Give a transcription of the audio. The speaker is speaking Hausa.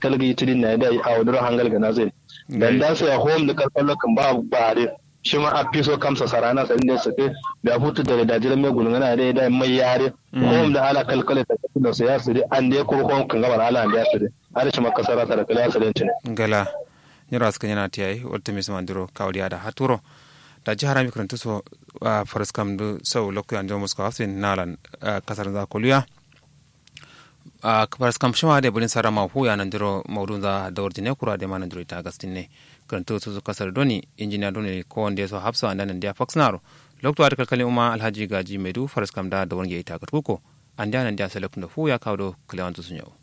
kalgi tidin na da a wadura hangal ga nazai dan da sai home da kalkalo kan ba ba dai shi ma a fiso kamsa sarana sa inda su ke da hutu da da jiran mai gulungana da da mai yare home da ala kalkale ta da su ya su dai an dai ko home kan gaba ala an da su dai har shi maka sarata da kala salenci ne gala nyiro aska yana tiyai wata mis mandiro kawdiya da haturo da jihar mi kuranta so faras kam do sau lokko an jomus ko hafsin nalan kasar za koluya a faras kam shima da bulin sara ma hu ya nan diro maudun za da ordine kura da manan diro ta gastin ne kuranta so kasar doni injiniya doni ko wanda so hafsa an nan dia faxnaro lokto ar kalkalin umma alhaji gaji medu faras kam da da wonge ita katkuko an da nan dia selekun da hu ya kawo do klewantu sun yau